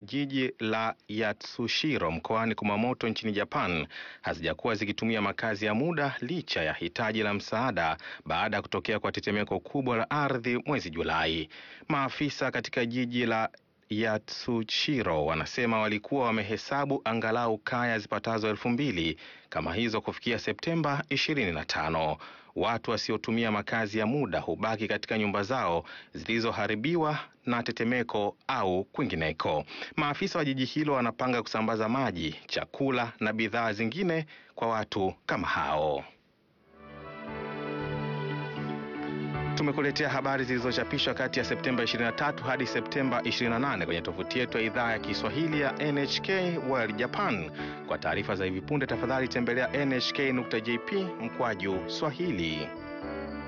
jiji la Yatsushiro mkoani Kumamoto nchini Japan hazijakuwa zikitumia makazi ya muda licha ya hitaji la msaada baada ya kutokea kwa tetemeko kubwa la ardhi mwezi Julai. Maafisa katika jiji la Yatsushiro wanasema walikuwa wamehesabu angalau kaya zipatazo elfu mbili kama hizo kufikia Septemba 25. Watu wasiotumia makazi ya muda hubaki katika nyumba zao zilizoharibiwa na tetemeko au kwingineko. Maafisa wa jiji hilo wanapanga kusambaza maji, chakula na bidhaa zingine kwa watu kama hao. Tumekuletea habari zilizochapishwa kati ya Septemba 23 hadi Septemba 28 kwenye tovuti yetu ya idhaa ya Kiswahili ya NHK World Japan. Kwa taarifa za hivi punde, tafadhali tembelea nhk.jp mkwaju Swahili.